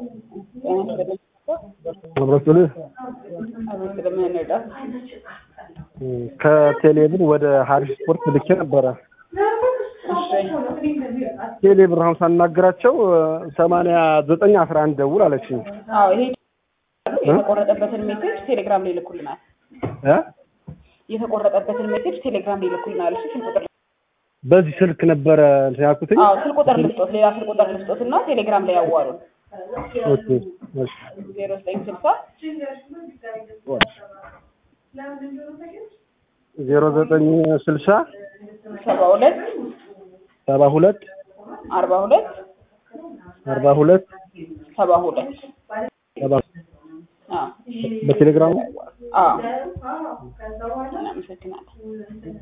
አብረቱልህ ከቴሌብር ወደ ሀሪፍ ስፖርት ልኬ ነበረ። ቴሌብር አሁን ሳናግራቸው ሰማንያ ዘጠኝ አስራ አንድ ደውል አለችኝ። አዎ ይሄ የተቆረጠበትን ሜሴጅ ቴሌግራም ላይ ይልኩልናል። እ የተቆረጠበትን ሜሴጅ ቴሌግራም ላይ ይልኩልናል። እሺ ስልክ ቁጥር በዚህ ስልክ ነበረ እንትን ያልኩትኝ። አዎ ስልክ ቁጥር ልስጦት፣ ሌላ ስልክ ቁጥር ልስጦት እና ቴሌግራም ላይ ያዋሩን ኦኬ እሺ ዜሮ ዘጠኝ ስልሳ ዜሮ ዘጠኝ ስልሳ ሰባ ሁለት ሰባ ሁለት አርባ ሁለት አርባ ሁለት ሰባ ሁለት ሰባ አዎ በቴሌግራም አዎ እናመሰግናለን።